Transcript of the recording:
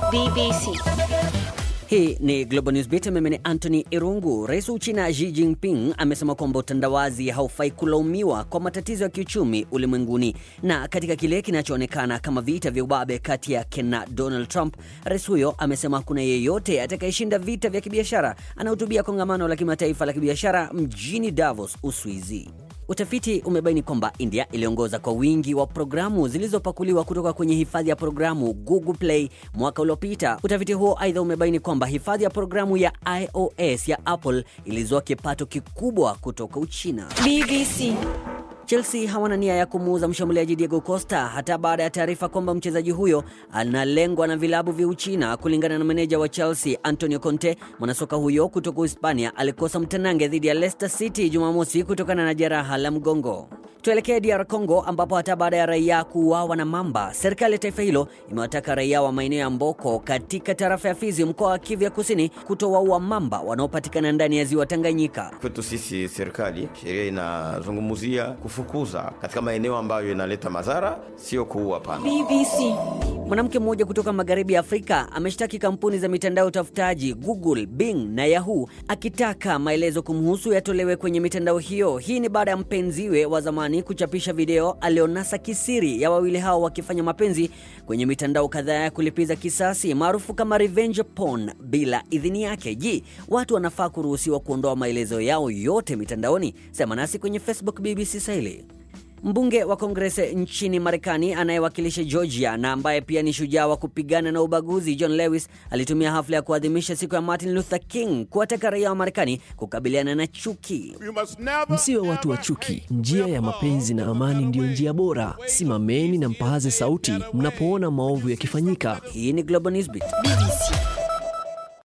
BBC. Hii ni Global News Beat. Mimi ni Anthony Irungu. Rais wa Uchina Xi Jinping amesema kwamba utandawazi haufai kulaumiwa kwa matatizo ya kiuchumi ulimwenguni. Na katika kile kinachoonekana kama vita vya ubabe kati yake na Donald Trump, rais huyo amesema hakuna yeyote atakayeshinda vita vya kibiashara. Anahutubia kongamano la kimataifa la kibiashara mjini Davos, Uswizi. Utafiti umebaini kwamba India iliongoza kwa wingi wa programu zilizopakuliwa kutoka kwenye hifadhi ya programu Google Play mwaka uliopita. Utafiti huo aidha umebaini kwamba hifadhi ya programu ya iOS ya Apple ilizoa kipato kikubwa kutoka Uchina. BBC. Chelsea hawana nia ya kumuuza mshambuliaji Diego Costa hata baada ya taarifa kwamba mchezaji huyo analengwa na vilabu vya Uchina. Kulingana na meneja wa Chelsea Antonio Conte, mwanasoka huyo kutoka Hispania alikosa mtanange dhidi ya Leicester City Jumamosi kutokana na jeraha la mgongo. Tuelekee DR Congo ambapo hata baada ya raia kuuawa na mamba, serikali ya taifa hilo imewataka raia wa maeneo ya Mboko katika tarafa ya Fizi, mkoa wa Kivu ya Kusini, kutowaua mamba wanaopatikana ndani ya ziwa Tanganyika. Kwetu sisi serikali, sheria inazungumzia kufukuza katika maeneo ambayo inaleta madhara, sio kuua. Pana BBC. Mwanamke mmoja kutoka magharibi ya Afrika ameshtaki kampuni za mitandao ya utafutaji Google, Bing na Yahoo akitaka maelezo kumhusu yatolewe kwenye mitandao hiyo. Hii ni baada ya mpenziwe wa zamani kuchapisha video alionasa kisiri ya wawili hao wakifanya mapenzi kwenye mitandao kadhaa ya kulipiza kisasi maarufu kama revenge porn bila idhini yake. Je, watu wanafaa kuruhusiwa kuondoa maelezo yao yote mitandaoni? Sema nasi kwenye Facebook BBC Swahili. Mbunge wa Kongresi nchini Marekani anayewakilisha Georgia na ambaye pia ni shujaa wa kupigana na ubaguzi, John Lewis alitumia hafla ya kuadhimisha siku ya Martin Luther King kuwataka raia wa Marekani kukabiliana na chuki. Msiwe watu wa chuki. Njia ya mapenzi na amani ndiyo njia bora. Simameni na mpaze sauti mnapoona maovu yakifanyika. Hii ni Global Newsbeat. BBC.